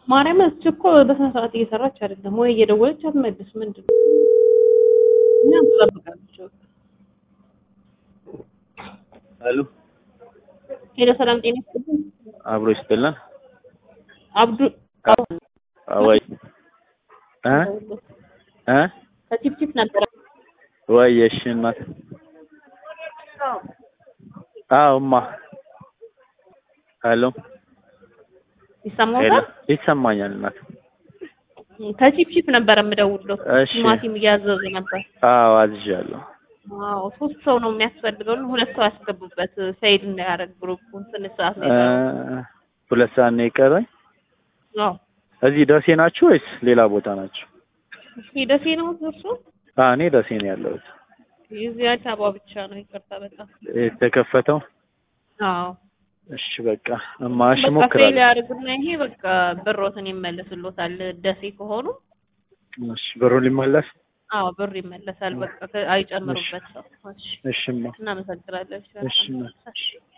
ማርያም እሱ እኮ በስነ ስርዓት እየሰራች አይደለም ወይ እየደወለች አትመልስ። ምንድን ነው እኛ እንጠብቃለች። አሉ ሄሎ ሰላም ጤና ይስጥልኝ። አብሮ ይስጥልን። አብዱ ወይ እ እ ከቲፕቲፕ ነበረ ወይ እሺ እናት አዎ እማ ሄሎ ሄሎ ይሰማዎታል? ይሰማኛል እናት ከቲፕቲፕ ነበረ የምደውለው። እሺ ቲማቲም እያዘዙ ነበር። አዎ አዝዣለሁ አዎ ሶስት ሰው ነው የሚያስፈልገው። ሁለት ሰው ያስገቡበት ሰይድ እንዳያደርግ ግሩፑን ትንሽ ሰዓት ነው እ የቀረው። ሁለት ሰዓት ነው የቀረኝ አዎ እዚህ ደሴ ናችሁ ወይስ ሌላ ቦታ ናችሁ እስኪ ደሴ ነው እርሱ? አ እኔ ደሴ ነው ያለሁት የዚህ አዲስ አበባ ብቻ ነው። ይቅርታ በጣም የተከፈተው አዎ እሺ በቃ እማ እሺ በቃ ፌል እሞክራለሁ ያደርጉና ይሄ በቃ ብሮትን ይመለስሎታል። ደሴ ከሆኑ እሺ ብሩ ሊመለስ አዎ ብር ይመለሳል። በቃ አይጨምሩበት ሰው። እሺ እሺ እማ እናመሰግናለን። እሺ እማ እሺ